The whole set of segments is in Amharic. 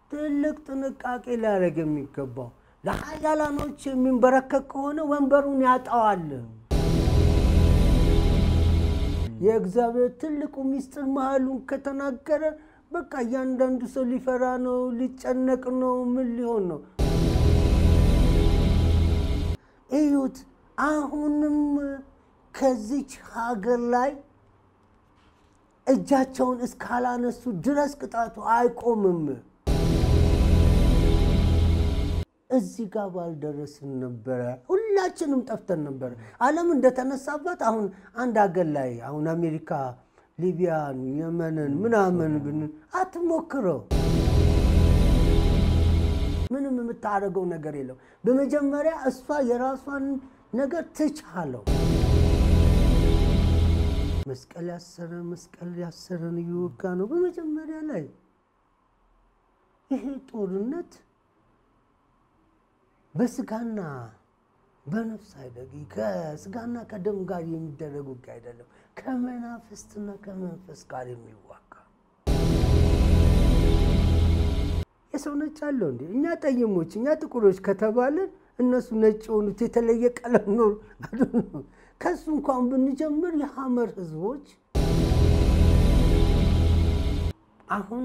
ትልቅ ጥንቃቄ ሊያደርግ የሚገባው ለሀያላኖች የሚንበረከክ ከሆነ ወንበሩን ያጣዋል። የእግዚአብሔር ትልቁ ሚስጥር መሀሉን ከተናገረ በቃ እያንዳንዱ ሰው ሊፈራ ነው፣ ሊጨነቅ ነው፣ ምን ሊሆን ነው? እዩት። አሁንም ከዚች ሀገር ላይ እጃቸውን እስካላነሱ ድረስ ቅጣቱ አይቆምም። እዚህ ጋር ባልደረስን ነበረ፣ ሁላችንም ጠፍተን ነበረ። ዓለም እንደተነሳባት አሁን አንድ ሀገር ላይ አሁን አሜሪካ ሊቢያን፣ የመንን ምናምን ብን አትሞክረው። ምንም የምታደርገው ነገር የለው። በመጀመሪያ እሷ የራሷን ነገር ትቻለው። መስቀል ያሰረ መስቀል ያሰረን እየወጋ ነው። በመጀመሪያ ላይ ይሄ ጦርነት በስጋና በነፍስ አይደግ ከስጋና ከደም ጋር የሚደረግ ውጊያ አይደለም፣ ከመናፍስትና ከመንፈስ ጋር የሚዋጋ የሰው ነጭ አለው እንዴ? እኛ ጠይሞች፣ እኛ ጥቁሮች ከተባለን እነሱ ነጭ የሆኑት የተለየ ቀለም ኖር ከሱ እንኳን ብንጀምር የሐመር ህዝቦች አሁን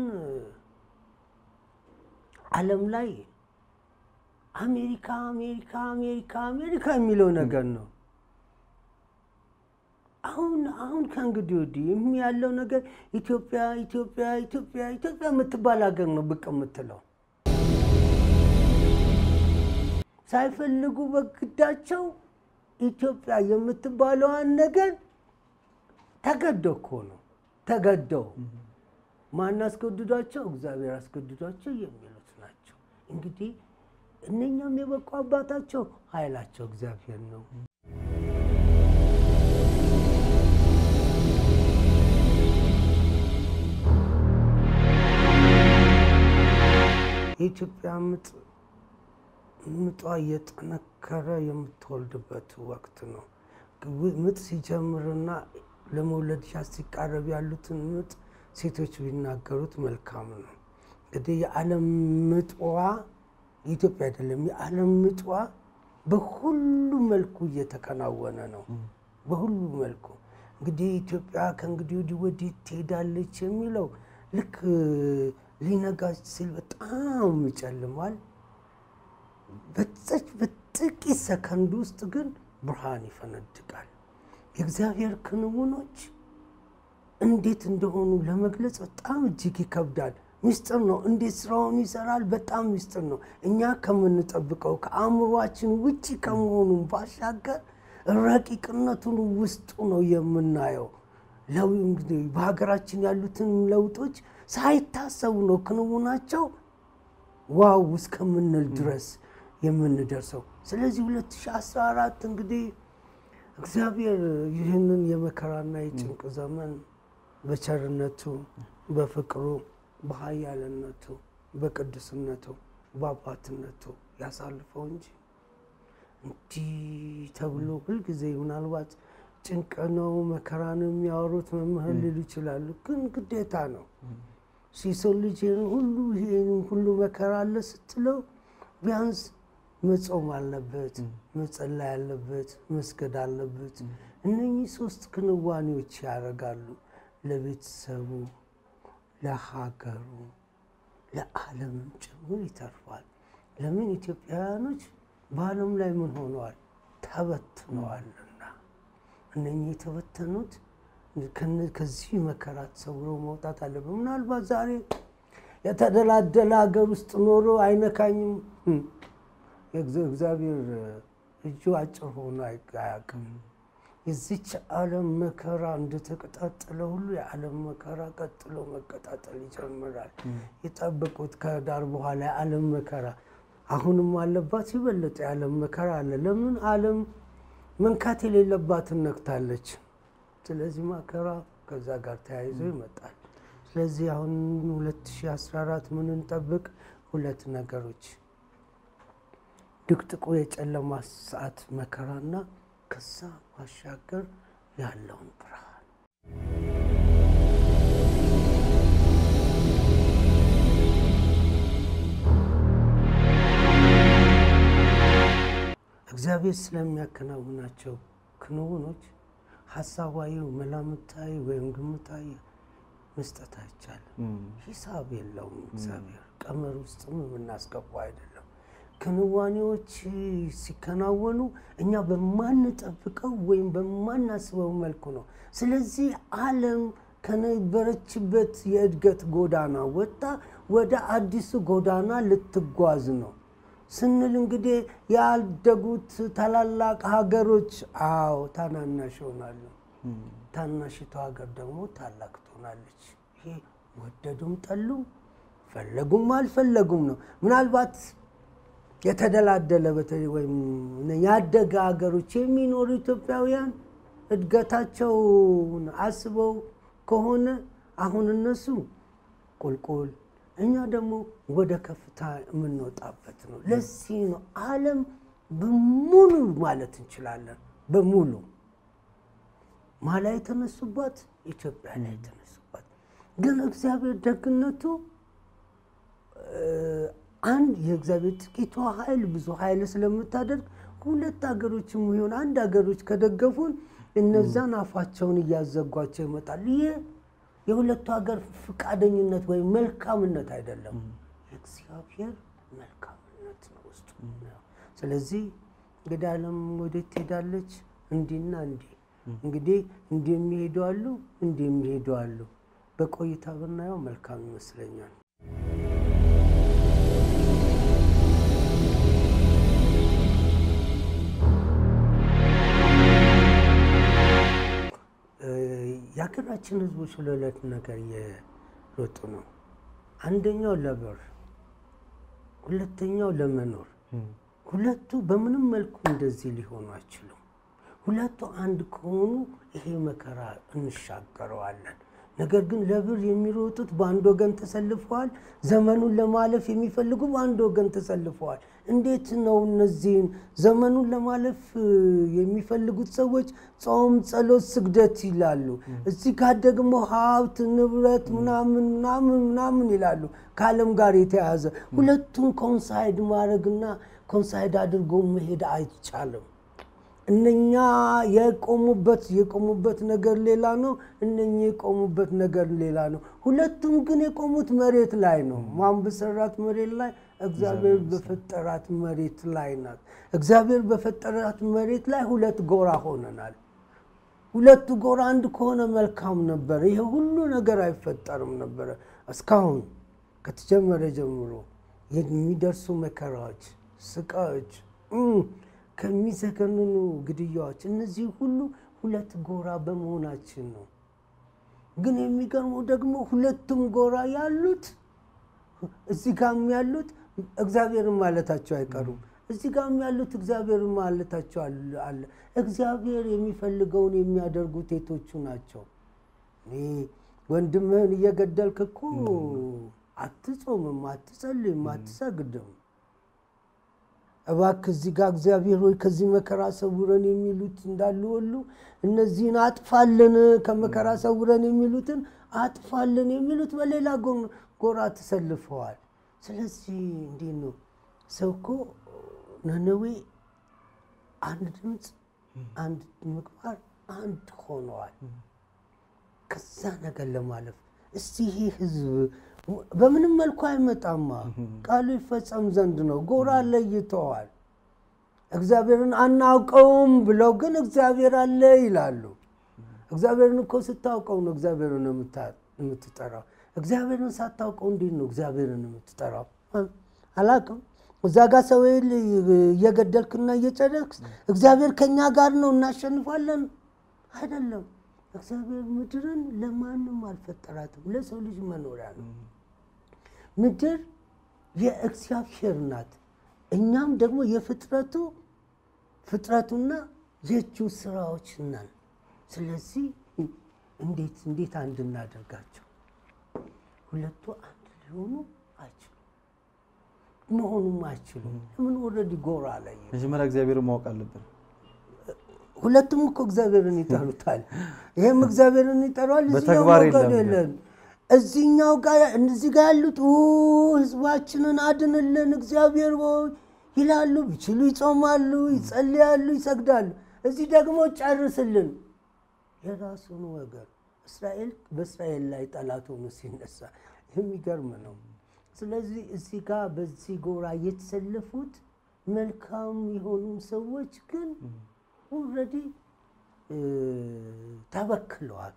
ዓለም ላይ አሜሪካ አሜሪካ አሜሪካ አሜሪካ የሚለው ነገር ነው። አሁን አሁን ከእንግዲህ ወዲህ ያለው ነገር ኢትዮጵያ ኢትዮጵያ ኢትዮጵያ ኢትዮጵያ የምትባል ሀገር ነው ብቅ የምትለው ሳይፈልጉ በግዳቸው ኢትዮጵያ የምትባለዋን ነገር ተገደው እኮ ነው ተገደው። ማን አስገድዷቸው? እግዚአብሔር አስገድዷቸው የሚሉት ናቸው። እንግዲህ እነኛም የበቁ አባታቸው ኃይላቸው እግዚአብሔር ነው። የኢትዮጵያ ምጥ ምጧ እየጠነከረ የምትወልድበት ወቅት ነው። ምጥ ሲጀምርና ለመውለድ ሲቃረብ ያሉትን ምጥ ሴቶች ቢናገሩት መልካም ነው። እንግዲህ የዓለም ምጥዋ የኢትዮጵያ አይደለም፣ የዓለም ምጥዋ በሁሉ መልኩ እየተከናወነ ነው። በሁሉ መልኩ እንግዲህ ኢትዮጵያ ከእንግዲህ ወዲህ ወዲህ ትሄዳለች የሚለው ልክ ሊነጋ ሲል በጣም ይጨልማል። በዛች በጥቂት ሰከንድ ውስጥ ግን ብርሃን ይፈነድቃል። የእግዚአብሔር ክንውኖች እንዴት እንደሆኑ ለመግለጽ በጣም እጅግ ይከብዳል። ሚስጥር ነው። እንዴት ስራውን ይሰራል? በጣም ሚስጥር ነው። እኛ ከምንጠብቀው ከአእምሯችን ውጭ ከመሆኑ ባሻገር ረቂቅነቱን ውስጡ ነው የምናየው። ለው እንግዲህ በሀገራችን ያሉትን ለውጦች ሳይታሰቡ ነው ክንውናቸው ዋው እስከምንል ድረስ የምንደርሰው። ስለዚህ 2014 እንግዲህ እግዚአብሔር ይህንን የመከራና የጭንቅ ዘመን በቸርነቱ፣ በፍቅሩ፣ በኃያልነቱ፣ በቅዱስነቱ፣ በአባትነቱ ያሳልፈው እንጂ እንዲህ ተብሎ ሁልጊዜ ምናልባት ጭንቅ ነው መከራ ነው የሚያወሩት መምህር ሊሉ ይችላሉ። ግን ግዴታ ነው። የሰው ልጅ ሁሉ ይሄን ሁሉ መከራ አለ ስትለው ቢያንስ መጾም አለበት፣ መጸለይ አለበት፣ መስገድ አለበት። እነኚህ ሶስት ክንዋኔዎች ያደርጋሉ ለቤተሰቡ፣ ለሀገሩ፣ ለዓለምም ጭምር ይተርፋል። ለምን ኢትዮጵያውያኖች በዓለም ላይ ምን ሆነዋል? ተበትነዋልና እነኚህ የተበተኑት ከዚህ መከራ ተሰውረው መውጣት አለበት። ምናልባት ዛሬ የተደላደለ ሀገር ውስጥ ኖሮ አይነካኝም እግዚአብሔር እጁ አጭር ሆኖ አያውቅም። የዚች ዓለም መከራ እንደተቀጣጠለ ሁሉ የዓለም መከራ ቀጥሎ መቀጣጠል ይጀምራል። የጠበቁት ከዳር በኋላ የዓለም መከራ አሁንም አለባት። የበለጠ የዓለም መከራ አለ። ለምን ዓለም መንካት የሌለባትን ነክታለች። ስለዚህ መከራ ከዛ ጋር ተያይዞ ይመጣል። ስለዚህ አሁን 2014 ምን እንጠብቅ? ሁለት ነገሮች ድቅጥቁ የጨለማ ሰዓት መከራና ከዛ ባሻገር ያለውን ብርሃን እግዚአብሔር ስለሚያከናውናቸው ክንውኖች ሀሳባዊ፣ መላምታዊ ወይም ግምታዊ መስጠት አይቻልም። ሂሳብ የለውም። እግዚአብሔር ቀመር ውስጥም የምናስገባው አይደለም። ክንዋኔዎች ሲከናወኑ እኛ በማንጠብቀው ወይም በማናስበው መልኩ ነው። ስለዚህ ዓለም ከነበረችበት የእድገት ጎዳና ወጥታ ወደ አዲሱ ጎዳና ልትጓዝ ነው ስንል እንግዲህ ያደጉት ታላላቅ ሀገሮች አዎ ታናናሽ ይሆናሉ። ታናሽቷ ሀገር ደግሞ ታላቅ ትሆናለች። ይሄ ወደዱም ጠሉም ፈለጉም አልፈለጉም ነው። ምናልባት የተደላደለ በተለይ ወይም ያደገ ሀገሮች የሚኖሩ ኢትዮጵያውያን እድገታቸውን አስበው ከሆነ አሁን እነሱ ቁልቁል እኛ ደግሞ ወደ ከፍታ የምንወጣበት ነው። ለዚህ ነው ዓለም በሙሉ ማለት እንችላለን በሙሉ ማላ የተነሱባት ኢትዮጵያ ላይ የተነሱባት። ግን እግዚአብሔር ደግነቱ አንድ የእግዚአብሔር ጥቂቷ ኃይል ብዙ ኃይል ስለምታደርግ ሁለት ሀገሮችም ይሆን አንድ ሀገሮች ከደገፉን እነዛን አፋቸውን እያዘጓቸው ይመጣል። ይህ የሁለቱ ሀገር ፈቃደኝነት ወይም መልካምነት አይደለም፣ የእግዚአብሔር መልካምነት ነው ውስጡ። ስለዚህ እንግዲህ ዓለም ወዴት ትሄዳለች? እንዲና እንዲህ እንግዲህ እንዲህ የሚሄዱ አሉ፣ እንዲህ የሚሄዱ አሉ። በቆይታ ብናየው መልካም ይመስለኛል። የሀገራችን ሕዝቦች ለሁለት ነገር እየሮጡ ነው። አንደኛው ለብር፣ ሁለተኛው ለመኖር። ሁለቱ በምንም መልኩ እንደዚህ ሊሆኑ አይችሉም። ሁለቱ አንድ ከሆኑ ይሄ መከራ እንሻገረዋለን። ነገር ግን ለብር የሚሮጡት በአንድ ወገን ተሰልፈዋል። ዘመኑን ለማለፍ የሚፈልጉ በአንድ ወገን ተሰልፈዋል። እንዴት ነው እነዚህን ዘመኑን ለማለፍ የሚፈልጉት ሰዎች ጾም፣ ጸሎት፣ ስግደት ይላሉ። እዚህ ጋር ደግሞ ሀብት፣ ንብረት ምናምን ምናምን ምናምን ይላሉ። ከዓለም ጋር የተያያዘ ሁለቱን ኮንሳይድ ማድረግና ኮንሳይድ አድርጎ መሄድ አይቻልም። እነኛ የቆሙበት የቆሙበት ነገር ሌላ ነው። እነኛ የቆሙበት ነገር ሌላ ነው። ሁለቱም ግን የቆሙት መሬት ላይ ነው። ማን በሰራት መሬት ላይ? እግዚአብሔር በፈጠራት መሬት ላይ ናት። እግዚአብሔር በፈጠራት መሬት ላይ ሁለት ጎራ ሆነናል። ሁለቱ ጎራ አንድ ከሆነ መልካም ነበረ። ይሄ ሁሉ ነገር አይፈጠርም ነበረ። እስካሁን ከተጀመረ ጀምሮ የሚደርሱ መከራዎች፣ ስቃዮች ከሚዘገንኑ ግድያዎች እነዚህ ሁሉ ሁለት ጎራ በመሆናችን ነው። ግን የሚገርመው ደግሞ ሁለቱም ጎራ ያሉት እዚህ ጋም ያሉት እግዚአብሔርን ማለታቸው አይቀሩም። እዚህ ጋም ያሉት እግዚአብሔርን ማለታቸው አለ። እግዚአብሔር የሚፈልገውን የሚያደርጉት የቶቹ ናቸው? ወንድምህን እየገደልክ እኮ አትጾምም፣ አትጸልይም፣ አትሰግድም። እባክህ እዚህ ጋር እግዚአብሔር ሆይ ከዚህ መከራ ሰውረን የሚሉት እንዳሉ ሁሉ እነዚህን አጥፋልን፣ ከመከራ ሰውረን የሚሉትን አጥፋልን የሚሉት በሌላ ጎራ ተሰልፈዋል። ስለዚህ እንዲህ ነው። ሰው እኮ ነነዌ አንድ ድምፅ፣ አንድ ምግባር፣ አንድ ሆነዋል። ከዛ ነገር ለማለፍ እስቲ ይህ ህዝብ በምንም መልኩ አይመጣማ፣ ቃሉ ይፈጸም ዘንድ ነው። ጎራ ለይተዋል። እግዚአብሔርን አናውቀውም ብለው ግን እግዚአብሔር አለ ይላሉ። እግዚአብሔርን እኮ ስታውቀው ነው እግዚአብሔርን የምትጠራው። እግዚአብሔርን ሳታውቀው እንዴት ነው እግዚአብሔርን የምትጠራው? አላውቅም። እዛ ጋር ሰው እየገደልክና እየጨረስክ እግዚአብሔር ከኛ ጋር ነው እናሸንፋለን አይደለም። እግዚአብሔር ምድርን ለማንም አልፈጠራትም፣ ለሰው ልጅ መኖሪያ ነው። ምድር የእግዚአብሔር ናት። እኛም ደግሞ የፍጥረቱ ፍጥረቱና የእጁ ስራዎች ነን። ስለዚህ እንዴት እንዴት አንድ እናደርጋቸው? ሁለቱ አንድ ሊሆኑ አይችሉም፣ መሆኑም አይችሉም። ለምን ወረድ ጎራ ላይ መጀመሪያ እግዚአብሔርን ማወቅ አለብን። ሁለቱም እኮ እግዚአብሔርን ይጠሩታል። ይሄም እግዚአብሔርን ይጠራዋል። በተግባር እዚህኛው ጋር የለም። የለም። እዚህኛው ጋር እዚህ ጋር ያሉት ኡ ህዝባችንን አድንልን እግዚአብሔር ሆይ ይላሉ። ቢችሉ ይጾማሉ፣ ይጸልያሉ፣ ይሰግዳሉ። እዚህ ደግሞ ጨርስልን የራሱን ወገን እስራኤል በእስራኤል ላይ ጠላት ሆኖ ሲነሳ የሚገርም ነው። ስለዚህ እዚህ ጋር በዚህ ጎራ የተሰለፉት መልካም የሆኑ ሰዎች ግን ኦልሬዲ ተበክለዋል።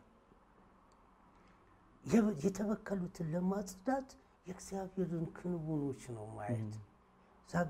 የተበከሉትን ለማጽዳት የእግዚአብሔርን ክንውኖች ነው ማየት። ዛጋ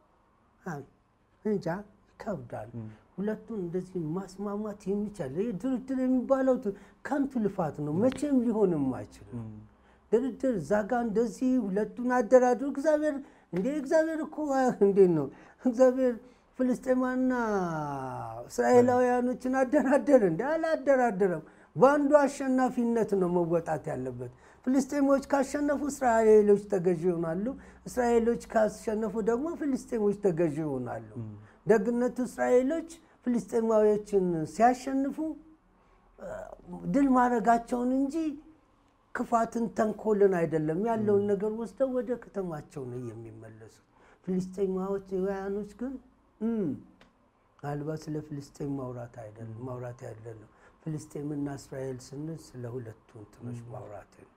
እንጃ ይከብዳል። ሁለቱን እንደዚህ ማስማማት የሚቻል ይህ ድርድር የሚባለው ከንቱ ልፋት ነው። መቼም ሊሆንም አይችልም። ድርድር ዛጋ እንደዚህ ሁለቱን አደራድሩ። እግዚአብሔር እንዴ እግዚአብሔር እኮ እንዴት ነው እግዚአብሔር ፍልስጤማና እስራኤላውያኖችን አደራደረ እንደ አላደራደረም። በአንዱ አሸናፊነት ነው መወጣት ያለበት። ፍልስጤሞች ካሸነፉ እስራኤሎች ተገዢ ይሆናሉ። እስራኤሎች ካሸነፉ ደግሞ ፍልስጤሞች ተገዢ ይሆናሉ። ደግነቱ እስራኤሎች ፍልስጤማዎችን ሲያሸንፉ ድል ማድረጋቸውን እንጂ ክፋትን፣ ተንኮልን አይደለም። ያለውን ነገር ወስደው ወደ ከተማቸው ነው የሚመለሱት። ፍልስጤማውያኖች ግን ምናልባት ስለ ፍልስጤም ማውራት አይደለም ማውራት አይደለም። ፍልስጤምና እስራኤል ስንል ስለ ሁለቱ እንትኖች ማውራት ነው።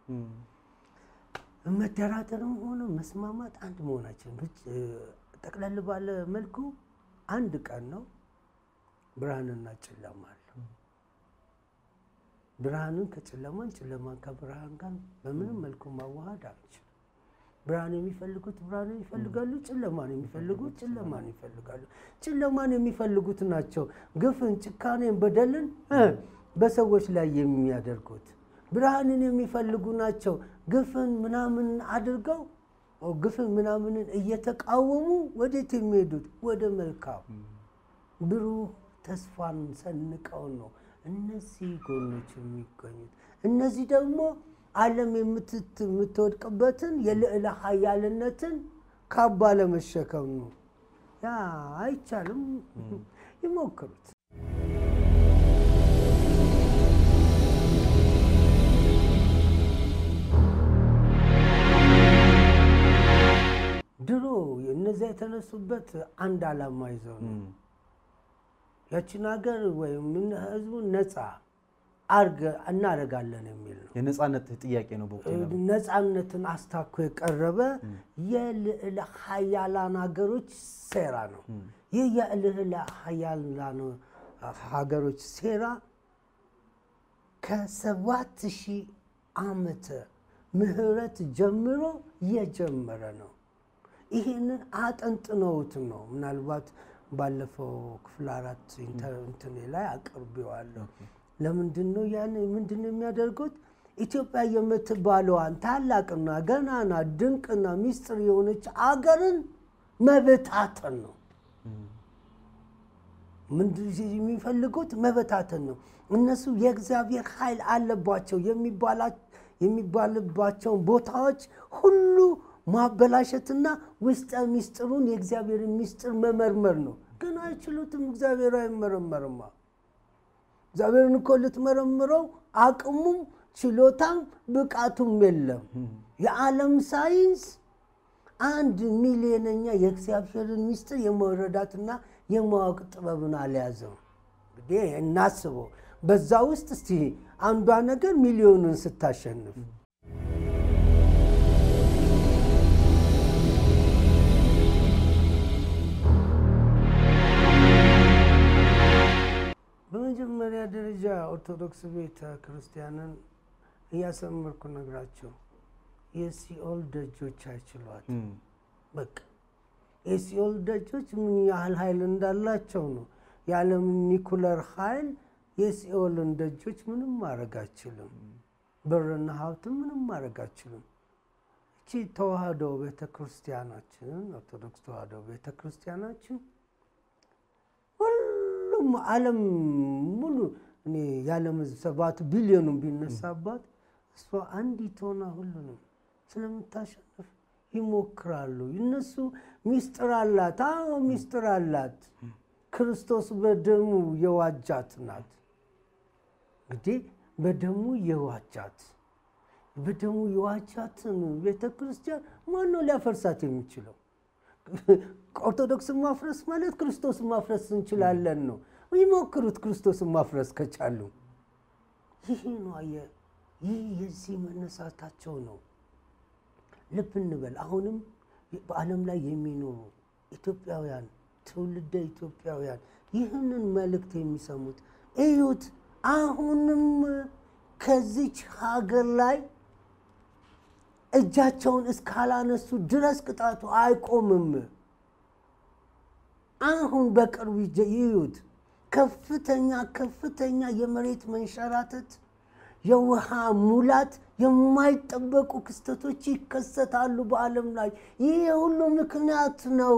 መደራደርም ሆነ መስማማት አንድ መሆናችን ጠቅለል ባለ መልኩ አንድ ቀን ነው። ብርሃንና ጨለማ አለው። ብርሃንን ከጨለማን ጨለማን ከብርሃን ጋር በምንም መልኩ ማዋሃድ አንችልም። ብርሃን የሚፈልጉት ብርሃንን ይፈልጋሉ። ጨለማን የሚፈልጉት ጨለማን ይፈልጋሉ። ጨለማን የሚፈልጉት ናቸው ግፍን፣ ጭካኔን፣ በደልን በሰዎች ላይ የሚያደርጉት። ብርሃንን የሚፈልጉ ናቸው ግፍን ምናምን አድርገው ግፍን ምናምንን እየተቃወሙ ወዴት የሚሄዱት? ወደ መልካም ብሩህ ተስፋን ሰንቀው ነው እነዚህ ጎኖች የሚገኙት። እነዚህ ደግሞ ዓለም የምትወድቅበትን የልዕለ ኃያልነትን ካባ ለመሸከም ነው። ያ አይቻልም። ይሞክሩት። ድሮ እነዚያ የተነሱበት አንድ ዓላማ ይዘው ነው ያችን ሀገር ወይም ህዝቡን ነፃ አርገ እናደርጋለን የሚል ነው። የነፃነት ጥያቄ ነው። በወቅቱ ነፃነትን አስታኮ የቀረበ የልዕለ ሀያላን ሀገሮች ሴራ ነው። ይህ የልዕለ ሀያላን ሀገሮች ሴራ ከሰባት ሺህ ዓመተ ምህረት ጀምሮ የጀመረ ነው። ይህንን አጠንጥነውት ነው ምናልባት ባለፈው ክፍል አራት እንትኔ ላይ አቅርቤዋለሁ። ለምንድን ነው ያን ምንድን ነው የሚያደርጉት? ኢትዮጵያ የምትባለዋን ታላቅና ገናና ድንቅና ሚስጥር የሆነች አገርን መበታተን ነው። ምንድን የሚፈልጉት መበታተን ነው። እነሱ የእግዚአብሔር ኃይል አለባቸው የሚባልባቸውን ቦታዎች ሁሉ ማበላሸትና ውስጠ ሚስጥሩን የእግዚአብሔርን ሚስጥር መመርመር ነው። ግን አይችሉትም። እግዚአብሔር አይመረመርማ። እግዚአብሔርን እኮ ልትመረምረው አቅሙም ችሎታም ብቃቱም የለም። የዓለም ሳይንስ አንድ ሚሊዮነኛ የእግዚአብሔርን ሚስጥር የመረዳትና የማወቅ ጥበብን አልያዘም። እንግዲህ እናስበው። በዛ ውስጥ እስቲ አንዷ ነገር ሚሊዮኑን ስታሸንፍ በመጀመሪያ ደረጃ ኦርቶዶክስ ቤተ ክርስቲያንን እያሰመርኩ ነግራቸው የሲኦል ደጆች አይችሏት። በቃ የሲኦል ደጆች ምን ያህል ኃይል እንዳላቸው ነው። የዓለምን ኒኩለር ኃይል የሲኦልን ደጆች ምንም ማድረግ አይችልም። ብርና ሀብትም ምንም ማድረግ አይችልም። እቺ ተዋህዶ ቤተ ክርስቲያናችንን ኦርቶዶክስ ተዋህዶ ቤተ ክርስቲያናችን ሁሉም ዓለም ሙሉ እኔ የዓለም ሕዝብ ሰባት ቢሊዮኑን ቢነሳባት እሷ አንዲት ሆና ሁሉንም ስለምታሸንፍ ይሞክራሉ። እነሱ ሚስጥር አላት። አዎ ሚስጥር አላት። ክርስቶስ በደሙ የዋጃት ናት። እንግዲህ በደሙ የዋጃት በደሙ የዋጃትን ቤተ ክርስቲያን ማነው ሊያፈርሳት የሚችለው? ኦርቶዶክስን ማፍረስ ማለት ክርስቶስን ማፍረስ እንችላለን ነው። ይሞክሩት ክርስቶስን ማፍረስ ከቻሉ። ይህ ነው አየህ፣ ይህ የዚህ መነሳታቸው ነው። ልብ እንበል። አሁንም በዓለም ላይ የሚኖሩ ኢትዮጵያውያን ትውልደ ኢትዮጵያውያን ይህንን መልእክት የሚሰሙት እዩት። አሁንም ከዚች ሀገር ላይ እጃቸውን እስካላነሱ ድረስ ቅጣቱ አይቆምም። አሁን በቅርቡ ይዩት። ከፍተኛ ከፍተኛ የመሬት መንሸራተት፣ የውሃ ሙላት፣ የማይጠበቁ ክስተቶች ይከሰታሉ በዓለም ላይ። ይህ የሁሉ ምክንያት ነው።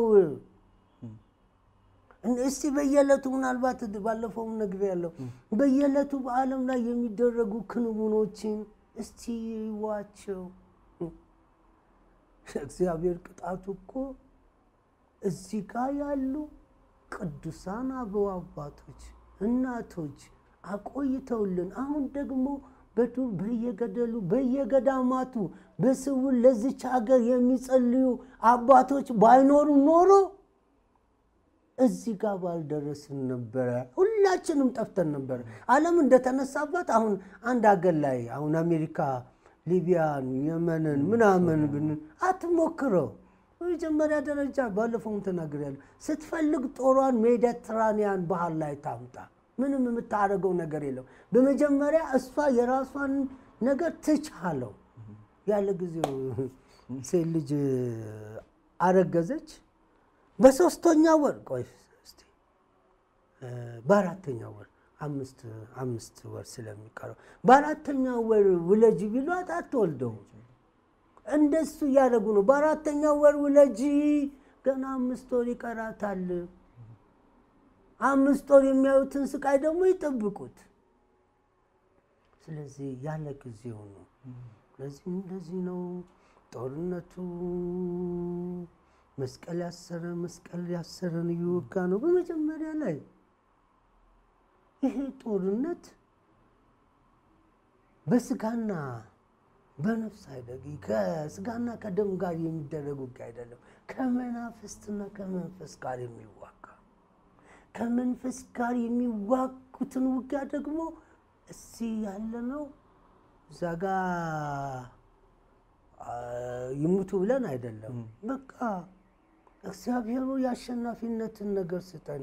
እስቲ በየዕለቱ ምናልባት ባለፈውም ነግሬያለሁ። በየዕለቱ በዓለም ላይ የሚደረጉ ክንውኖችን እስቲ ይዋቸው። እግዚአብሔር ቅጣቱ እኮ እዚህ ጋር ያሉ ቅዱሳን አበው አባቶች፣ እናቶች አቆይተውልን አሁን ደግሞ በዱር በየገደሉ በየገዳማቱ በስውር ለዚች ሀገር የሚጸልዩ አባቶች ባይኖሩ ኖሮ እዚህ ጋር ባልደረስን ነበረ። ሁላችንም ጠፍተን ነበረ። ዓለም እንደተነሳባት አሁን አንድ ሀገር ላይ አሁን አሜሪካ ሊቢያን፣ የመንን ምናምን ብን አትሞክረው። በመጀመሪያ ደረጃ ባለፈውም ተናግሬያለሁ። ስትፈልግ ጦሯን ሜዲትራኒያን ባህር ላይ ታምጣ። ምንም የምታደርገው ነገር የለም። በመጀመሪያ እሷ የራሷን ነገር ትቻለው። ያለ ጊዜው ሴት ልጅ አረገዘች። በሶስተኛ ወር ቆይ እስቲ በአራተኛ ወር አምስት አምስት ወር ስለሚቀረው በአራተኛ ወር ውለጅ ቢሏት አትወልደው። እንደሱ እያደረጉ ነው። በአራተኛ ወር ውለጂ፣ ገና አምስት ወር ይቀራታል። አምስት ወር የሚያዩትን ስቃይ ደግሞ ይጠብቁት። ስለዚህ ያለ ጊዜው ነው። ስለዚህ እንደዚህ ነው ጦርነቱ። መስቀል ያሰረ መስቀል ያሰረን እየወጋ ነው። በመጀመሪያ ላይ ይሄ ጦርነት በስጋና በነፍስ አይደለም፣ ከስጋና ከደም ጋር የሚደረግ ውጊያ አይደለም። ከመናፍስትና ከመንፈስ ጋር የሚዋጋ ከመንፈስ ጋር የሚዋጉትን ውጊያ ደግሞ እዚህ ያለ ነው። እዛ ጋ ይሙቱ ብለን አይደለም። በቃ እግዚአብሔሩ የአሸናፊነትን ነገር ስጠን።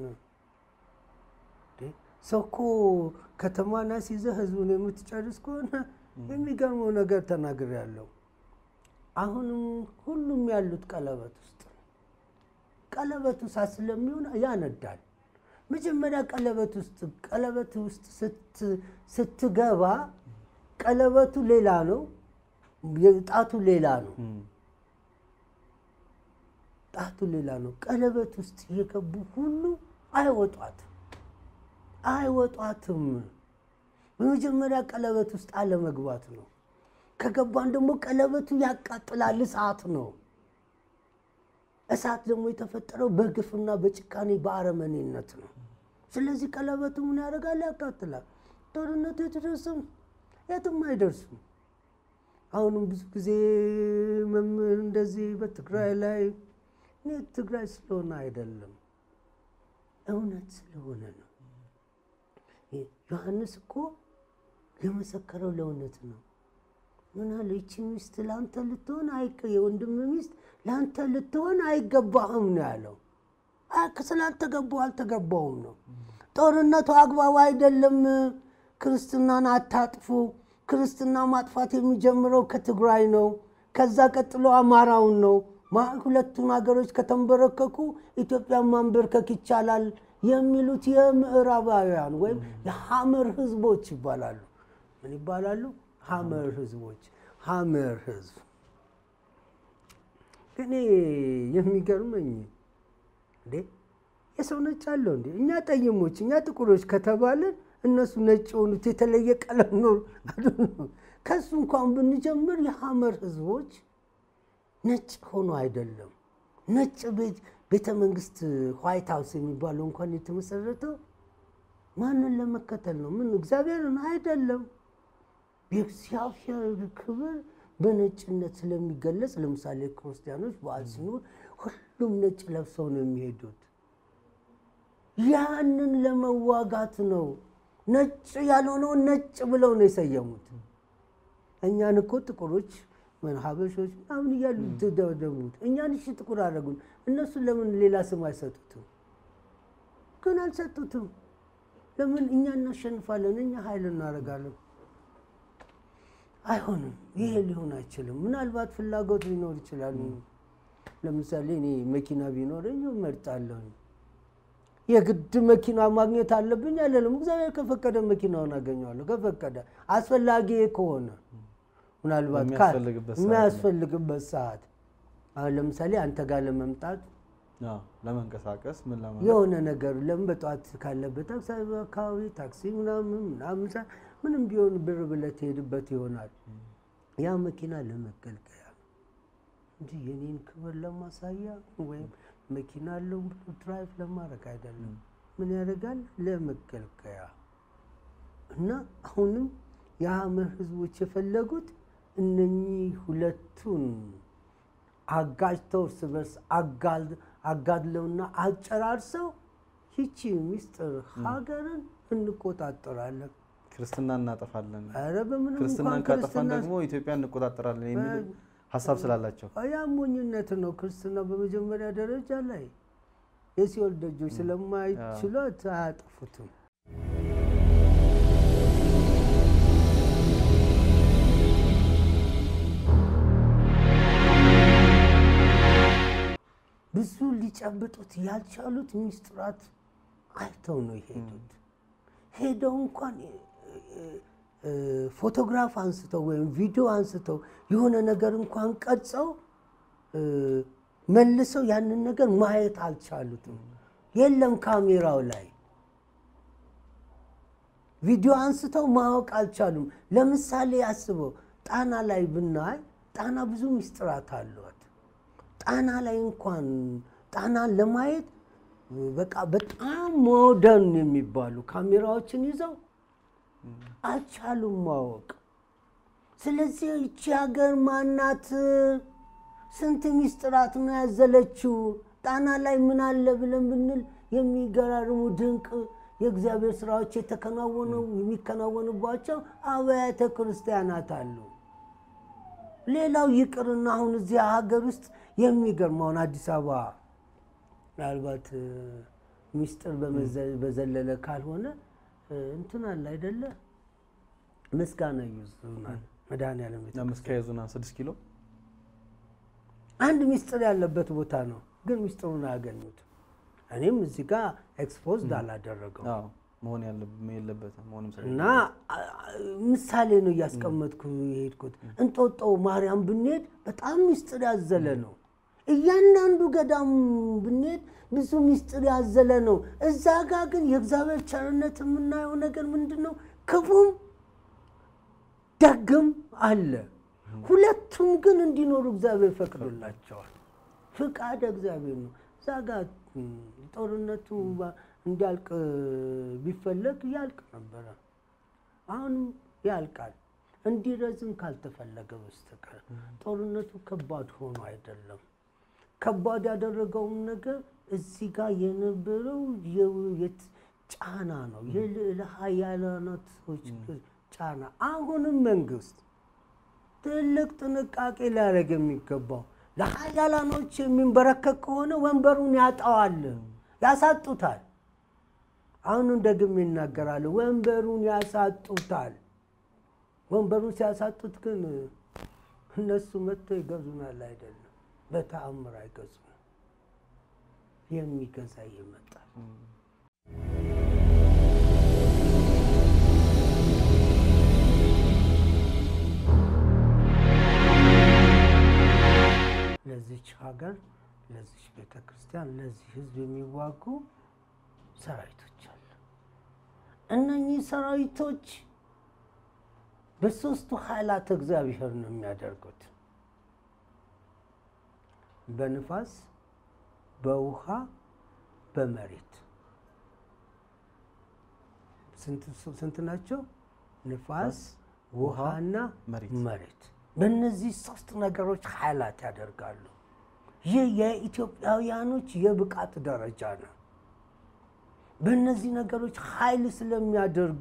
ሰው እኮ ከተማን አስይዘህ ህዝቡን የምትጨርስ ከሆነ የሚገርመው ነገር ተናግሬያለሁ። አሁንም ሁሉም ያሉት ቀለበት ውስጥ ነው። ቀለበቱ እሳት ስለሚሆን ያነዳል። መጀመሪያ ቀለበት ውስጥ ቀለበት ውስጥ ስትገባ ቀለበቱ ሌላ ነው፣ ጣቱ ሌላ ነው። ጣቱ ሌላ ነው። ቀለበት ውስጥ የገቡ ሁሉ አይወጧትም አይወጧትም። በመጀመሪያ ቀለበት ውስጥ አለመግባት ነው። ከገባን ደግሞ ቀለበቱ ያቃጥላል፣ እሳት ነው። እሳት ደግሞ የተፈጠረው በግፍና በጭካኔ በአረመኔነት ነው። ስለዚህ ቀለበቱ ምን ያደርጋል? ያቃጥላል። ጦርነቱ የተደርስም የትም አይደርሱም። አሁንም ብዙ ጊዜ መምህር እንደዚህ በትግራይ ላይ እኔ ትግራይ ስለሆነ አይደለም እውነት ስለሆነ ነው። ዮሐንስ እኮ የመሰከረው ለእውነት ነው። ምን አለ? ይቺ ሚስት ለአንተ ልትሆን የወንድም ሚስት ለአንተ ልትሆን አይገባህም ነው ያለው። ስላልተገባው አልተገባውም ነው። ጦርነቱ አግባብ አይደለም። ክርስትናን አታጥፉ። ክርስትና ማጥፋት የሚጀምረው ከትግራይ ነው። ከዛ ቀጥሎ አማራውን ነው። ሁለቱን ሀገሮች ከተንበረከኩ ኢትዮጵያን ማንበርከክ ይቻላል የሚሉት የምዕራባውያን ወይም የሐመር ህዝቦች ይባላሉ። ምን ይባላሉ? ሐመር ህዝቦች። ሐመር ህዝብ እኔ የሚገርመኝ እንዴ የሰው ነጭ አለው እንዴ? እኛ ጠይሞች፣ እኛ ጥቁሮች ከተባለን እነሱ ነጭ የሆኑት የተለየ ቀለም ኖር ከሱ እንኳን ብንጀምር የሐመር ህዝቦች ነጭ ሆኖ አይደለም። ነጭ ቤተ መንግስት ዋይት ሀውስ የሚባለው እንኳን የተመሰረተው ማንን ለመከተል ነው? ምን እግዚአብሔርን አይደለም። የእግዚአብሔር ክብር በነጭነት ስለሚገለጽ ለምሳሌ ክርስቲያኖች በዓል ሲኖር ሁሉም ነጭ ለብሰው ነው የሚሄዱት። ያንን ለመዋጋት ነው። ነጭ ያልሆነውን ነጭ ብለው ነው የሰየሙት። እኛን እኮ ጥቁሮች ምን ሀበሾች ምናምን እያሉ ተደሙት። እኛን እሺ ጥቁር አደረጉን። እነሱ ለምን ሌላ ስም አይሰጡትም? ግን አልሰጡትም። ለምን እኛ እናሸንፋለን፣ እኛ ኃይል እናደርጋለን። አይሆንም። ይሄ ሊሆን አይችልም። ምናልባት ፍላጎት ሊኖር ይችላል። ለምሳሌ እኔ መኪና ቢኖረኝ እመርጣለሁ። የግድ መኪና ማግኘት አለብኝ አይደለም። እግዚአብሔር ከፈቀደ መኪናውን አገኘዋለሁ። ከፈቀደ አስፈላጊ ከሆነ ምናልባት ካ- በሚያስፈልግበት ሰዓት የሚያስፈልግበት ሰዓት አሁን ለምሳሌ አንተ ጋር ለመምጣት አዎ፣ ለመንቀሳቀስ ምን ለማለት የሆነ ነገር ለምን በጠዋት ካለበት ታክሲ አካባቢ ታክሲ ምናምን ምናምን ሳ- ምንም ቢሆን ብር ብለህ ትሄድበት ይሆናል። ያ መኪና ለመገልገያ ነው እንጂ የኔን ክብር ለማሳያ ወይም መኪና አለው ብሎ ድራይቭ ለማድረግ አይደለም። ምን ያደርጋል? ለመገልገያ እና አሁንም የሐመር ህዝቦች የፈለጉት እነኚህ ሁለቱን አጋጅተው እርስ በርስ አጋል- አጋድለውና አጨራርሰው ይቺ ሚስጥር ሀገርን እንቆጣጠራለን። ክርስትና እናጠፋለን፣ ኧረ በምንም ክርስትናን እንኳን ካጠፋን ክርስትና ደግሞ ኢትዮጵያ እንቆጣጠራለን የሚል ሀሳብ ስላላቸው ያ ሞኝነት ነው። ክርስትና በመጀመሪያ ደረጃ ላይ የሲኦል ደጆች ስለማይችሏት አያጠፉትም። ብዙ ሊጨብጡት ያልቻሉት ሚስጥራት አይተው ነው የሄዱት። ሄደው እንኳን እ- እ- ፎቶግራፍ አንስተው ወይም ቪዲዮ አንስተው የሆነ ነገር እንኳን ቀርጸው እ፣ መልሰው ያንን ነገር ማየት አልቻሉትም። የለም ካሜራው ላይ ቪዲዮ አንስተው ማወቅ አልቻሉም። ለምሳሌ አስበው ጣና ላይ ብናይ ጣና ብዙ ሚስጥራት አሏት። ጣና ላይ እንኳን ጣናን ለማየት በቃ በጣም ሞደርን የሚባሉ ካሜራዎችን ይዘው አልቻሉም ማወቅ። ስለዚህ ይቺ ሀገር ማናት? ስንት ሚስጥራት ነው ያዘለችው? ጣና ላይ ምን አለ ብለን ብንል የሚገራርሙ ድንቅ የእግዚአብሔር ስራዎች የተከናወኑ የሚከናወኑባቸው አብያተ ክርስቲያናት አሉ። ሌላው ይቅርና አሁን እዚህ ሀገር ውስጥ የሚገርመውን አዲስ አበባ ምናልባት እ፣ ሚስጥር በመዘ- በዘለለ ካልሆነ እ፣ እንትን አለ አይደለ ምስጋና ይዙናል መድኃኔዓለም ቤተ አምስት ዙና ስድስት ኪሎ አንድ ሚስጥር ያለበት ቦታ ነው፣ ግን ሚስጥሩን አያገኙትም። እኔም እዚህ ጋር ኤክስፖዝድ አላደረገው አዎ፣ መሆን ያለብ- የለበትም መሆንም ስለ እና አ- አ- ምሳሌ ነው እያስቀመጥኩ የሄድኩት። እንጦጦ ማርያም ብንሄድ በጣም ሚስጥር ያዘለ ነው። እያንዳንዱ ገዳም ብንሄድ ብዙ ሚስጥር ያዘለ ነው። እዛ ጋር ግን የእግዚአብሔር ቸርነት የምናየው ነገር ምንድን ነው? ክፉም ደግም አለ። ሁለቱም ግን እንዲኖሩ እግዚአብሔር ፈቅዶላቸዋል። ፍቃድ እግዚአብሔር ነው። እዛ ጋር ም፣ ጦርነቱ ባ- እንዲያልቅ ቢፈለግ ያልቅ ነበረ። አሁንም ያልቃል። እንዲረዝም ካልተፈለገ በስተቀር ጦርነቱ ከባድ ሆኖ አይደለም። ከባድ ያደረገውም ነገር እዚህ ጋር የነበረው የው- የት- ጫና ነው፣ የልዕለ ኃያላኖች ጫና። አሁንም መንግስት ትልቅ ጥንቃቄ ሊያደርግ የሚገባው ለኃያላኖች የሚንበረከክ ከሆነ ወንበሩን ያጣዋል፣ ያሳጡታል። አሁንም ደግሜ ይናገራሉ፣ ወንበሩን ያሳጡታል። ወንበሩን ሲያሳጡት ግን እነሱ መጥተው ይገዙናል አይደለም፣ በተአምር አይገዙም። የሚገዛ ይመጣል። ለዚች ሀገር፣ ለዚች ቤተ ክርስቲያን፣ ለዚህ ህዝብ የሚዋጉ ሰራዊቶች አሉ። እነኚህ ሰራዊቶች በሶስቱ ኃይላት እግዚአብሔር ነው የሚያደርጉት። በንፋስ፣ በውሃ፣ በመሬት። ስንት- ስንት ናቸው? ንፋስ፣ ውሃና መሬት። መሬት። በእነዚህ ሶስት ነገሮች ኃይላት ያደርጋሉ። ይህ የኢትዮጵያውያኖች የብቃት ደረጃ ነው። በእነዚህ ነገሮች ኃይል ስለሚያደርጉ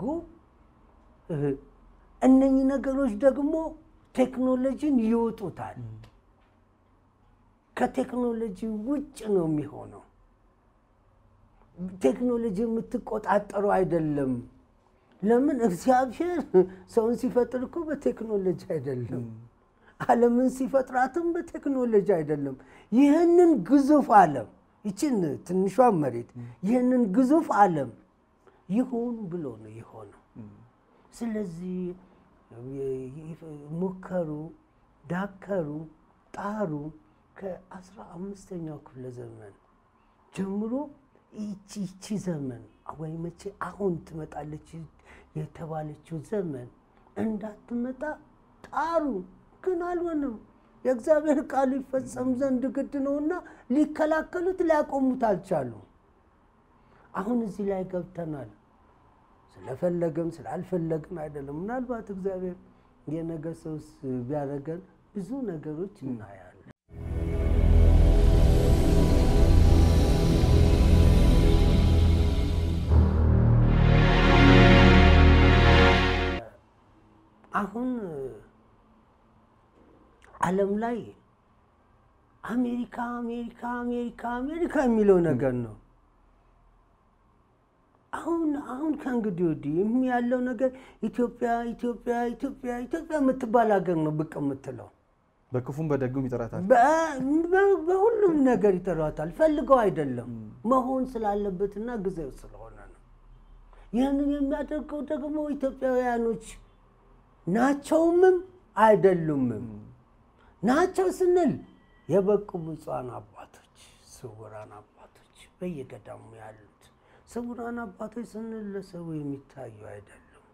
እነኚህ ነገሮች ደግሞ ቴክኖሎጂን ይወጡታል። ከቴክኖሎጂ ውጭ ነው የሚሆነው። ቴክኖሎጂ የምትቆጣጠሩ አይደለም። ለምን እግዚአብሔር ሰውን ሲፈጥር እኮ በቴክኖሎጂ አይደለም። ዓለምን ሲፈጥራትም በቴክኖሎጂ አይደለም። ይህንን ግዙፍ ዓለም ይችን ትንሿን መሬት ይህንን ግዙፍ ዓለም ይሁን ብሎ ነው የሆነው። ስለዚህ ሞከሩ፣ ዳከሩ፣ ጣሩ። ከአስራ አምስተኛው ክፍለ ዘመን ጀምሮ ይቺ ይቺ ዘመን ወይ መቼ አሁን ትመጣለች የተባለችው ዘመን እንዳትመጣ ጣሩ፣ ግን አልሆነም። የእግዚአብሔር ቃሉ ይፈጸም ዘንድ ግድ ነውና ሊከላከሉት ሊያቆሙት አልቻሉም። አሁን እዚህ ላይ ገብተናል። ስለፈለግም ስላልፈለግም አይደለም። ምናልባት እግዚአብሔር የነገ ሰውስ ቢያደርገን ብዙ ነገሮች እናያለን። አሁን ዓለም ላይ አሜሪካ አሜሪካ አሜሪካ አሜሪካ የሚለው ነገር ነው። አሁን አሁን ከእንግዲህ ወዲህ ያለው ነገር ኢትዮጵያ ኢትዮጵያ ኢትዮጵያ ኢትዮጵያ የምትባል ሀገር ነው ብቅ የምትለው። በክፉም በደጉም ይጠራታል። በሁሉም ነገር ይጠሯታል። ፈልገው አይደለም መሆን ስላለበትና ጊዜው ስለሆነ ነው። ይህንን የሚያደርገው ደግሞ ኢትዮጵያውያኖች ናቸውምም አይደሉምም። ናቸው ስንል የበቁ ብፁዓን አባቶች፣ ስውራን አባቶች በየገዳሙ ያሉት ስውራን አባቶች ስንል ለሰው የሚታዩ አይደሉም።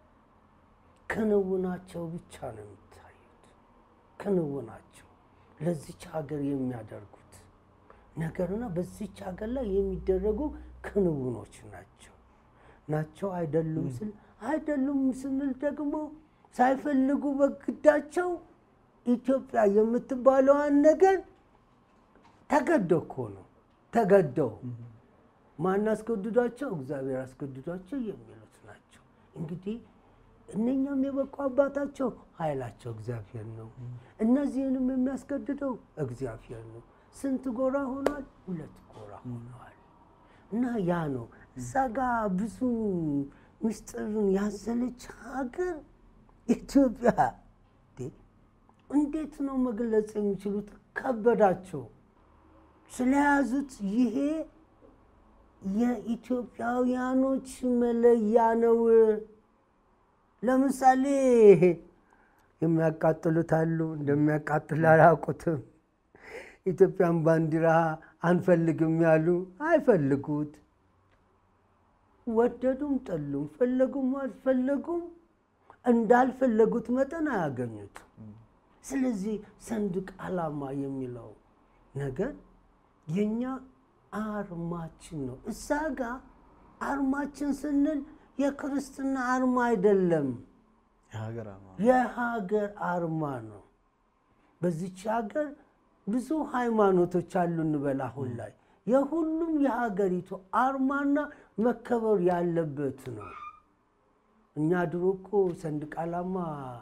ክንውናቸው ብቻ ነው የሚታዩት። ክንውናቸው ለዚች ሀገር የሚያደርጉት ነገርና በዚች ሀገር ላይ የሚደረጉ ክንውኖች ናቸው ናቸው አይደሉም ስል አይደሉም ስንል ደግሞ ሳይፈልጉ በግዳቸው ኢትዮጵያ የምትባለዋን ነገር ተገደው እኮ ነው ተገደው ማን አስገድዷቸው? እግዚአብሔር አስገድዷቸው የሚሉት ናቸው። እንግዲህ እነኛም የበቁ አባታቸው ኃይላቸው እግዚአብሔር ነው። እነዚህንም የሚያስገድደው እግዚአብሔር ነው። ስንት ጎራ ሆኗል? ሁለት ጎራ ሆነዋል። እና ያ ነው እዛ ጋ ብዙ ምስጢርን ያዘለች ሀገር ኢትዮጵያ እንዴት ነው መግለጽ የሚችሉት? ከበዳቸው ስለያዙት ይሄ የኢትዮጵያውያኖች መለያ ነው። ለምሳሌ የሚያቃጥሉት አሉ፣ እንደሚያቃጥል አላውቁትም። ኢትዮጵያን ባንዲራ አንፈልግም ያሉ አይፈልጉት፣ ወደዱም ጠሉም፣ ፈለጉም አልፈለጉም እንዳልፈለጉት መጠን አያገኙትም። ስለዚህ ሰንደቅ ዓላማ የሚለው ነገር የኛ አርማችን ነው። እዛ ጋ አርማችን ስንል የክርስትና አርማ አይደለም፣ የሀገር አርማ የሀገር አርማ ነው። በዚች ሀገር ብዙ ሃይማኖቶች አሉ እንበል። አሁን ላይ የሁሉም የሀገሪቱ አርማና መከበር ያለበት ነው። እኛ ድሮ እኮ ሰንደቅ ዓላማ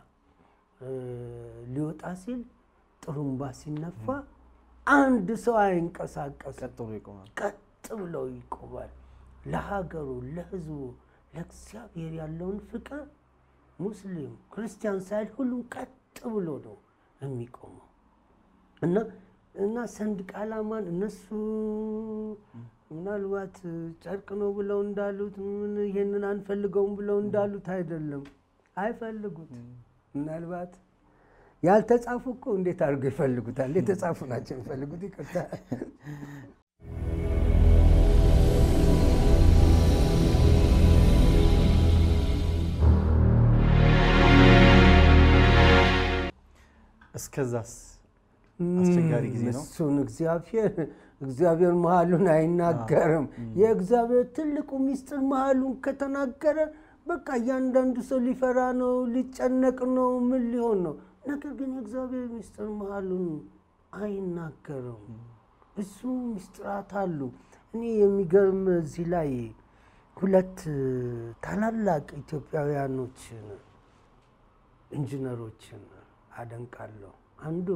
ሊወጣ ሲል ጥሩምባ ሲነፋ አንድ ሰው አይንቀሳቀስም። ቀጥ ብሎ ይቆማል። ቀጥ ብለው ይቆማል። ለሀገሩ፣ ለሕዝቡ፣ ለእግዚአብሔር ያለውን ፍቅር ሙስሊም ክርስቲያን ሳይል ሁሉም ቀጥ ብሎ ነው የሚቆመው እና እና ሰንደቅ ዓላማን እነሱ ምናልባት ጨርቅ ነው ብለው እንዳሉት ምን ይሄንን አንፈልገውም ብለው እንዳሉት አይደለም። አይፈልጉት ምናልባት ያልተጻፉ እኮ እንዴት አድርገው ይፈልጉታል? የተጻፉ ናቸው የሚፈልጉት። ይቅርታ እስከዛስ አስቸጋሪ ጊዜ ነው። እሱን እግዚአብሔር እግዚአብሔር መሀሉን አይናገርም። የእግዚአብሔር ትልቁ ሚስጥር መሀሉን ከተናገረ በቃ እያንዳንዱ ሰው ሊፈራ ነው፣ ሊጨነቅ ነው፣ ምን ሊሆን ነው። ነገር ግን የእግዚአብሔር ሚስጥር መሀሉን አይናገርም። ብዙ ምስጢራት አሉ። እኔ የሚገርም እዚህ ላይ ሁለት ታላላቅ ኢትዮጵያውያኖችን ኢንጂነሮችን አደንቃለሁ። አንዱ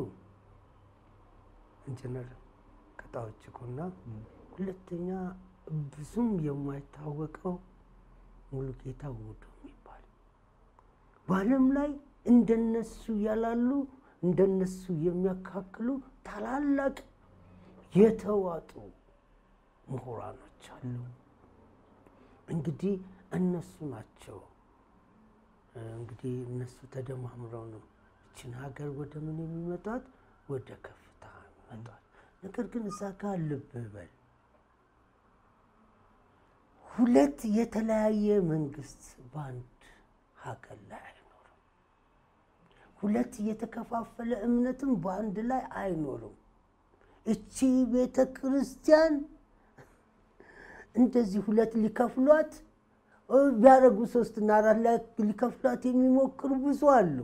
ኢንጂነር ቅጣዎች እኮና ሁለተኛ ብዙም የማይታወቀው ሙሉጌታ ውዱ የሚባል በዓለም ላይ እንደነሱ ያላሉ እንደነሱ የሚያካክሉ ታላላቅ የተዋጡ ምሁራኖች አሉ። እንግዲህ እነሱ ናቸው እንግዲህ እነሱ ተደማምረው ነው እችን ሀገር ወደ ምን የሚመጣት ወደ ከፍታ የሚመጣት። ነገር ግን እዛ ጋር ልብ በል ሁለት የተለያየ መንግስት በአንድ ሀገር ላይ አይኖርም። ሁለት የተከፋፈለ እምነትም በአንድ ላይ አይኖርም። እቺ ቤተ ክርስቲያን እንደዚህ ሁለት ሊከፍሏት ቢያደርጉ ሶስትና አራት ላይ ሊከፍሏት የሚሞክሩ ብዙ አሉ።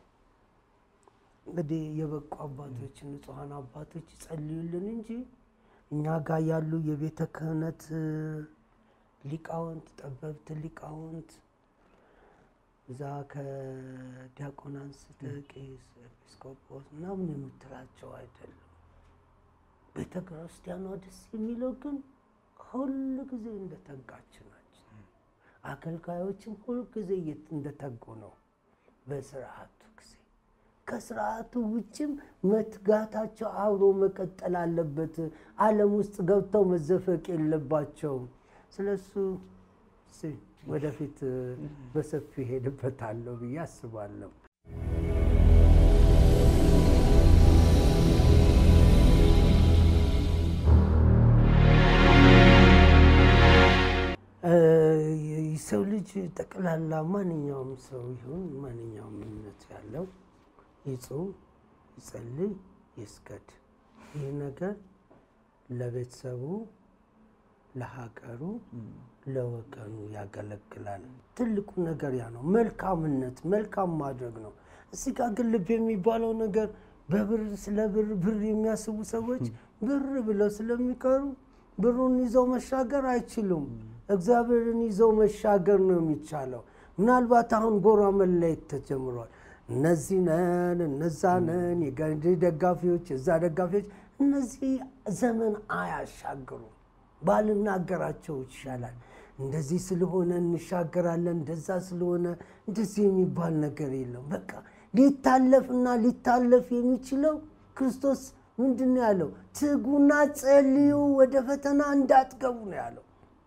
እንግዲህ የበቁ አባቶች ንጹሐን አባቶች ይጸልዩልን እንጂ እኛ ጋር ያሉ የቤተ ክህነት ሊቃውንት ጠበብት ሊቃውንት እዛ ከዲያቆን አንስተህ ቄስ፣ ኤጲስቆጶስ ምናምን የምትላቸው አይደለም። ቤተ ክርስቲያኗ ደስ የሚለው ግን ሁል ጊዜ እንደተጋች ናቸው። አገልጋዮችም ሁል ጊዜ እንደተጉ ነው በስርዓቱ ጊዜ። ከስርዓቱ ውጭም መትጋታቸው አብሮ መቀጠል አለበት። ዓለም ውስጥ ገብተው መዘፈቅ የለባቸውም። ስለሱ ወደፊት በሰፊው ሄድበታለሁ ብዬ አስባለሁ። ሰው ልጅ ጠቅላላ ማንኛውም ሰው ይሁን ማንኛውም እምነት ያለው ይጹም፣ ይጸልይ፣ ይስገድ። ይህ ነገር ለቤተሰቡ፣ ለሀገሩ፣ ለወገኑ ያገለግላል። ትልቁ ነገር ያ ነው። መልካምነት መልካም ማድረግ ነው። እዚህ ጋር ግን ልብ የሚባለው ነገር በብር ስለ ብር ብር የሚያስቡ ሰዎች ብር ብለው ስለሚቀሩ ብሩን ይዘው መሻገር አይችሉም። እግዚአብሔርን ይዘው መሻገር ነው የሚቻለው። ምናልባት አሁን ጎራ መለየት ተጀምሯል። እነዚህ ነን፣ እነዛ ነን፣ የገንዲ ደጋፊዎች፣ የዛ ደጋፊዎች። እነዚህ ዘመን አያሻግሩም። ባልናገራቸው ይሻላል። እንደዚህ ስለሆነ እንሻገራለን፣ እንደዛ ስለሆነ እንደዚህ የሚባል ነገር የለም። በቃ ሊታለፍና ሊታለፍ የሚችለው ክርስቶስ ምንድን ነው ያለው? ትጉና ጸልዩ፣ ወደ ፈተና እንዳትገቡ ነው ያለው።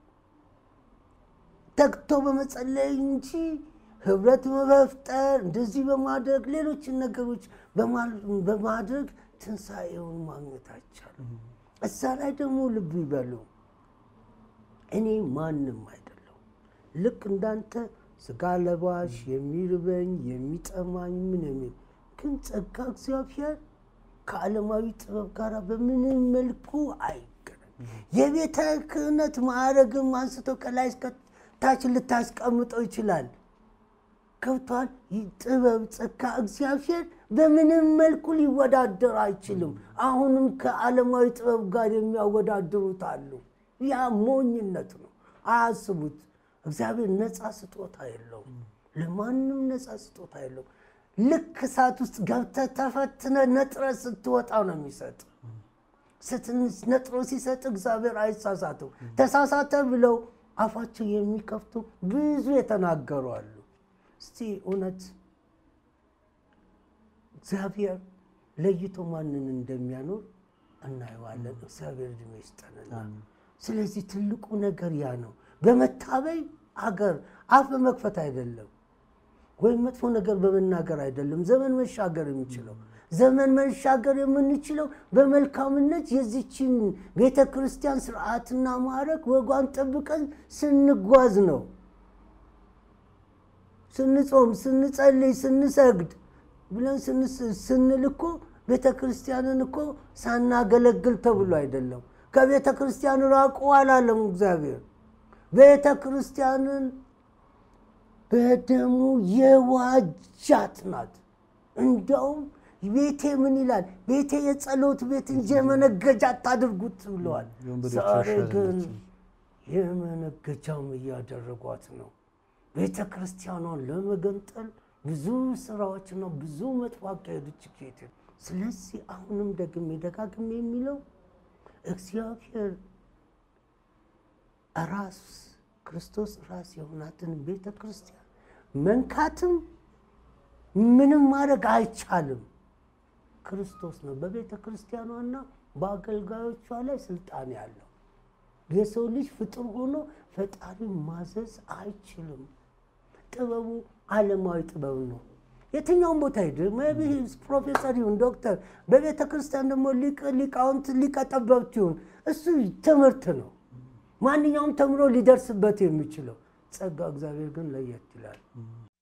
ተግቶ በመጸለይ እንጂ ህብረት በመፍጠር እንደዚህ በማድረግ ሌሎችን ነገሮች በማድረግ ትንሣኤውን ማግኘት አይቻልም። እዛ ላይ ደግሞ ልብ ይበሉ፣ እኔ ማንም አይደለሁም። ልክ እንዳንተ ስጋ ለባሽ የሚርበኝ የሚጠማኝ ምን የሚል ግን ጸጋ እግዚአብሔር ከዓለማዊ ጥበብ ጋር በምንም መልኩ አይገናም። የቤተ ክህነት ማዕረግም አንስቶ ከላይ እስከ ታች ልታስቀምጠው ይችላል። ገብቷል። ጥበብ ጸጋ እግዚአብሔር በምንም መልኩ ሊወዳደር አይችልም። አሁንም ከዓለማዊ ጥበብ ጋር የሚያወዳድሩት አሉ። ያ ሞኝነት ነው። አያስቡት። እግዚአብሔር ነፃ ስጦታ የለውም። ለማንም ነፃ ስጦታ የለውም። ልክ እሳት ውስጥ ገብተህ ተፈትነህ ነጥረህ ስትወጣ ነው የሚሰጥ። ነጥሮ ሲሰጥ እግዚአብሔር አይሳሳትም። ተሳሳተ ብለው አፋቸው የሚከፍቱ ብዙ የተናገሩ አሉ። እስቲ እውነት እግዚአብሔር ለይቶ ማንን እንደሚያኖር እናየዋለን። እግዚአብሔር ዕድሜ ይስጠንና ስለዚህ ትልቁ ነገር ያ ነው። በመታበይ አገር አፍ በመክፈት አይደለም፣ ወይም መጥፎ ነገር በመናገር አይደለም ዘመን መሻገር የሚችለው ዘመን መሻገር የምንችለው በመልካምነት የዚችን ቤተ ክርስቲያን ስርዓትና ማዕረግ ወጓን ጠብቀን ስንጓዝ ነው። ስንጾም፣ ስንጸልይ፣ ስንሰግድ ብለን ስንል እኮ ቤተ ክርስቲያንን እኮ ሳናገለግል ተብሎ አይደለም። ከቤተ ክርስቲያን ራቁ አላለም እግዚአብሔር። ቤተ ክርስቲያንን በደሙ የዋጃት ናት። እንደውም ቤቴ ምን ይላል? ቤቴ የጸሎት ቤት እንጂ የመነገጃ አታድርጉት ብለዋል። የወንበዴዎች ዛሬ ዋሻ ግን አይደለችም። የመነገጃም እያደረጓት ነው። ቤተ ክርስቲያኗን ለመገንጠል ብዙ ስራዎችና ብዙ መጥፎ አካሄዶች ይካሄዳሉ። ስለዚህ አሁንም ደግሜ ደጋግሜ የሚለው እግዚአብሔር ራስ ክርስቶስ ራስ የሆናትን ቤተ ክርስቲያን መንካትም ምንም ማድረግ አይቻልም። ክርስቶስ ነው በቤተ ክርስቲያኗና በአገልጋዮቿ ላይ ስልጣን ያለው። የሰው ልጅ ፍጡር ሆኖ ፈጣሪ ማዘዝ አይችልም። ጥበቡ ዓለማዊ ጥበብ ነው። የትኛውም ቦታ ሄድ ቢ ፕሮፌሰር ይሁን ዶክተር፣ በቤተ ክርስቲያን ደግሞ ሊቅ- ሊቃውንት ሊቀ ጠበብት ይሁን እሱ ትምህርት ነው። ማንኛውም ተምሮ ሊደርስበት የሚችለው ጸጋ እግዚአብሔር ግን ለየት ይላል።